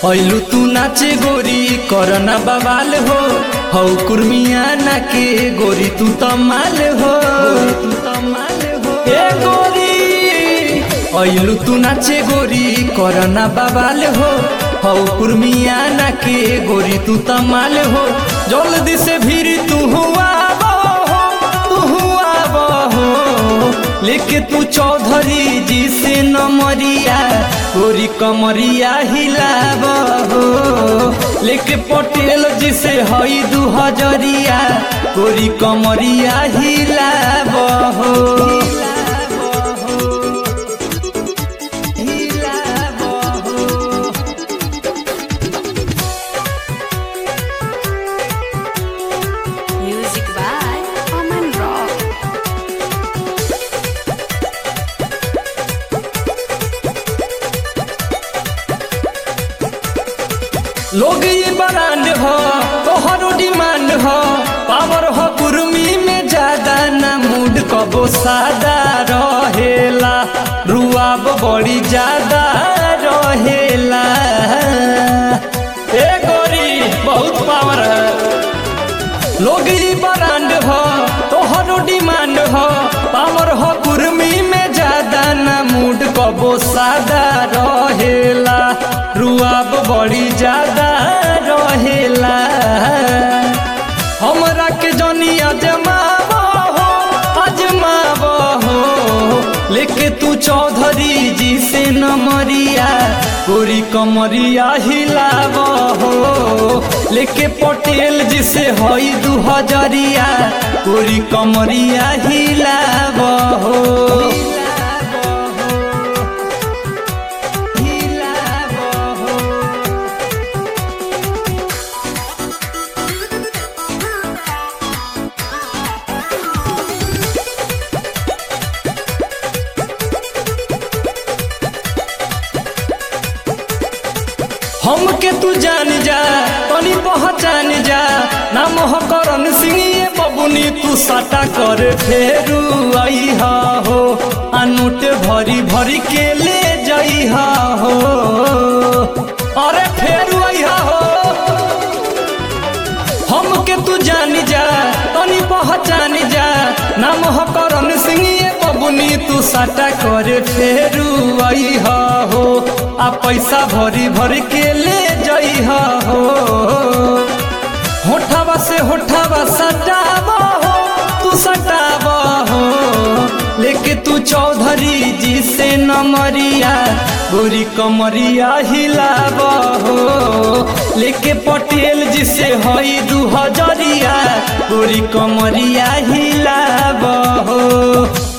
ऐलू तू नाचे गोरी करना बवाल हो हौ कुर्मिया ना के गोरी तू तमाल हो तू तमाल हो ए गोरी ऐलू तू नाचे गोरी करना बवाल हो हौ कुर्मिया ना के गोरी तू तमाल हो जल्दी से भीड़ तू हुआ तू हुआ हो लेके तू चौधरी जी से नमरिया गोरी कमरिया हिलाब हो लेके पटेल जी से हई दू हजरिया गोरी कमरिया हिलाब हो हिलाब हो Music by Aman Rock. लोग ये ब्रांड हो तोहरो डिमांड हो पावर हो कुर्मी में ज्यादा ना मूड कबो सादा रहेला रुआब बड़ी ज्यादा रहेला ए गोरी बहुत पावर है लोग ये ब्रांड हो तोहरो डिमांड हो पावर हो कुर्मी में ज्यादा ना मूड कबो सादा रहेला रुआब बड़ी ज्यादा रहेला हमरा के जनी अजमाब हो अजमाब हो लेके तू चौधरी जी से नमरिया गोरी कमरिया हिलाब हो लेके पटेल जी से हई दू हजरिया गोरी कमरिया हिलाब हो हिलाब हो हमके तू जान जा तनी पहचान जा नाम हो करन सिंह ये बबुनी तू साटा कर फेरू आई हो अनूट भरी भरी के ले जाई हो अरे फेरू आई हो हमके तू जान जा तनी पहचान जा नाम हो करन सिंह ये बबुनी तू साटा करे फेरू आई हो आ पैसा भरी भरी के ले जाई हो होठावा से होठावा सटाब हो तू सटाब हो लेके तू चौधरी जी से नमरिया गोरी कमरिया हिलाब हो लेके पटेल जी से हई दू हजरिया गोरी कमरिया हिलाब हो